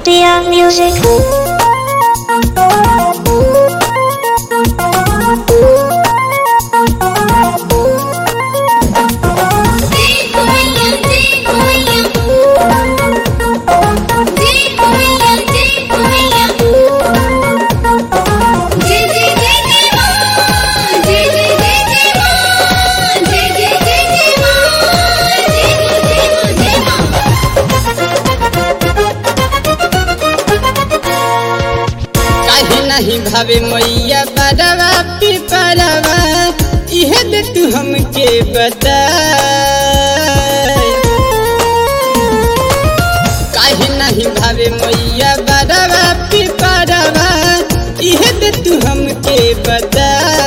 Dear music. काहे नहीं भावे मैया बड़वा पिपरवा इहे दे तू हमके बता काहे नहीं भावे मैया बड़वा पिपरवा इहे दे तू हमके बता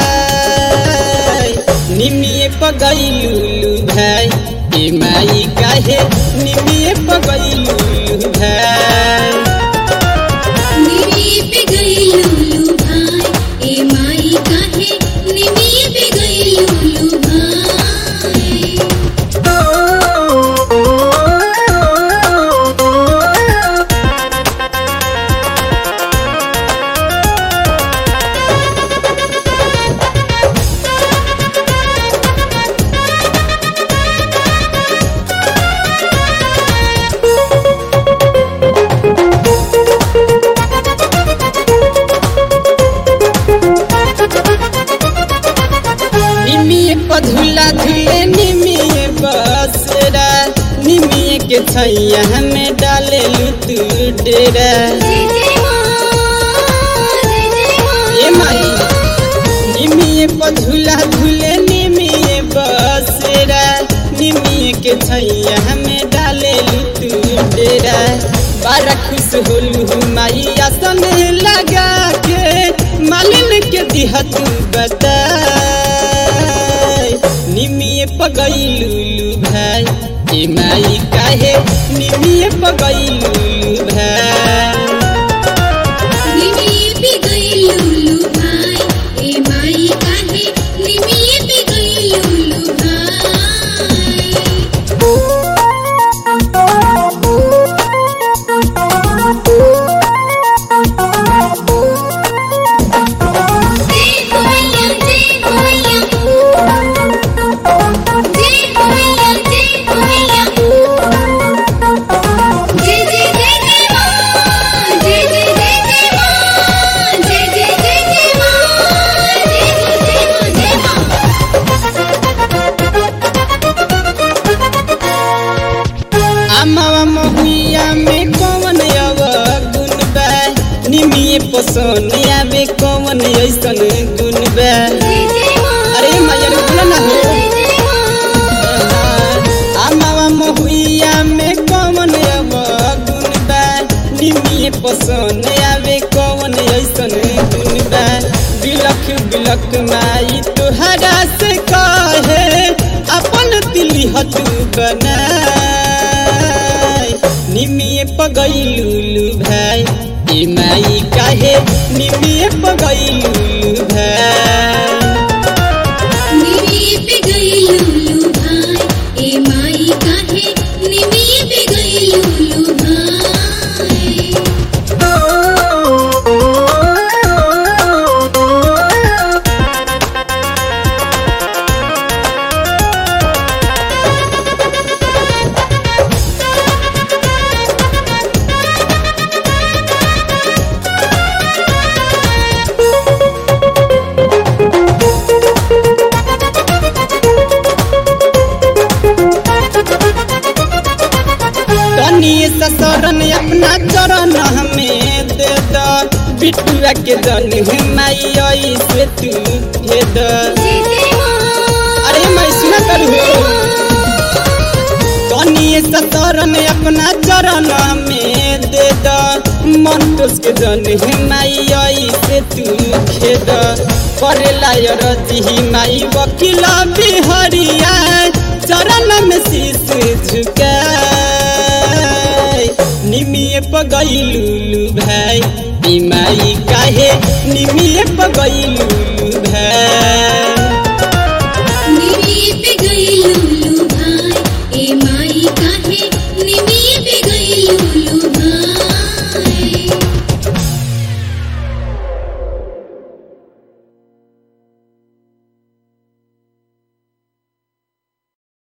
निमिए पगैलू भाई ए माई काहे निमिए पगैलू भाई निमिए पधुला धुले निमिए बसरा निमिए के छैया हमें डाले लुतू डेरा ए माई निमिए पधुला धुले निमिए बसरा निमिए के छैया हमें डाले लुतू डेरा बारा खुश होलू माई आसन लगा के मालिन के दिहा तू बता निमिए पगैलू भाई ए माई काहे निमिए पगैलू भाई अमावा महुइया में कौन अव गुण बा निमिए पसोनिया में कौन ऐसन गुण बा अरे मैया रे बोला ना हो अमावा महुइया में कौन अव गुण बा निमिए पसोनिया में कौन ऐसन गुण बा बिलख बिलख माई तुहरा से कहे अपन दिली हतू बना निमिए पगैलू भाई ए माई काहे निमिए पगैलू भाई तनिए ससुरन अपना चरण हमें दे द बिटुआ के दन माई आई से तू दे द अरे मैं सुना करू तनिए ससुरन अपना चरण में दे द मन तोस के दन माई आई से तू खेद करेला रजी माई वकीला बिहरिया चरण में शीश झुका निमिए पगैलू भाई ई माई काहे निमिए पगैलू भाई निमी पे गई लुल्लू भाई ए माई काहे निमी पे